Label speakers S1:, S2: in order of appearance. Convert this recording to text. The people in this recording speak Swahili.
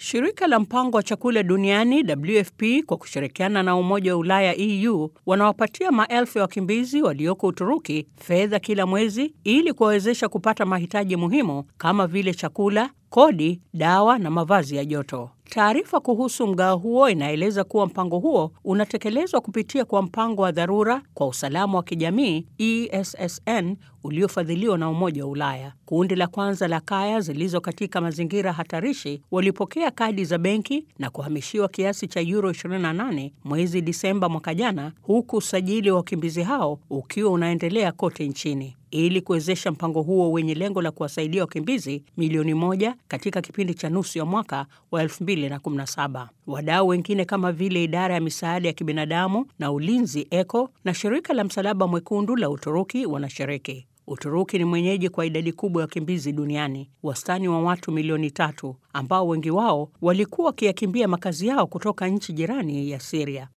S1: Shirika la mpango wa chakula duniani WFP kwa kushirikiana na Umoja wa Ulaya EU wanawapatia maelfu ya wakimbizi walioko Uturuki fedha kila mwezi ili kuwawezesha kupata mahitaji muhimu kama vile chakula, kodi, dawa na mavazi ya joto. Taarifa kuhusu mgao huo inaeleza kuwa mpango huo unatekelezwa kupitia kwa mpango wa dharura kwa usalama wa kijamii ESSN uliofadhiliwa na Umoja wa Ulaya. Kundi la kwanza la kaya zilizo katika mazingira hatarishi walipokea kadi za benki na kuhamishiwa kiasi cha euro 28 mwezi Disemba mwaka jana, huku usajili wa wakimbizi hao ukiwa unaendelea kote nchini ili kuwezesha mpango huo wenye lengo la kuwasaidia wakimbizi milioni moja katika kipindi cha nusu ya mwaka wa 2017. Wadau wengine kama vile idara ya misaada ya kibinadamu na ulinzi ECHO na shirika la Msalaba Mwekundu la Uturuki wanashiriki. Uturuki ni mwenyeji kwa idadi kubwa ya wakimbizi duniani, wastani wa watu milioni tatu, ambao wengi wao walikuwa wakiyakimbia makazi yao kutoka nchi jirani ya Siria.